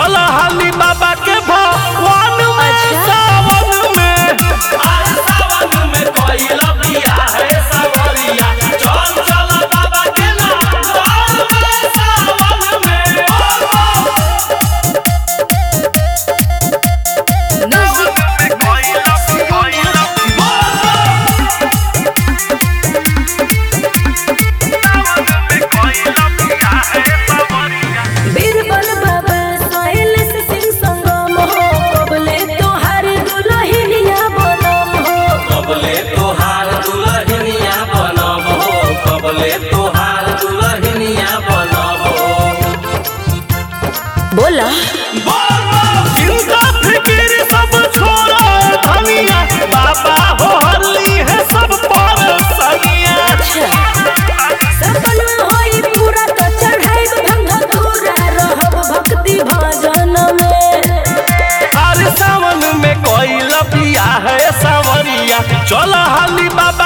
चल हाली बाबा के भवन में अच्छा। सावन में अरे सावन में कोइल बिया है सवरिया चल चल बाबा के नगौर में सावन में बीरबल बाबा सोहेल से सिंह संगम हो कबले तोहार दुलहिनिया बनम हो कबले तोहार दुलहिनिया बनब हो कबले तोहार दुलहिनिया बनब हो बोला चिंता फिकिर सब छोड़ा धनिया बाबा हो हल्ली है सब पर सनिया सपना होई पूरा तो चढ़ाई भंग पूरा रहब भक्ति भजन में हर सावन में कोई लपिया है सवरिया चल हाली बाबा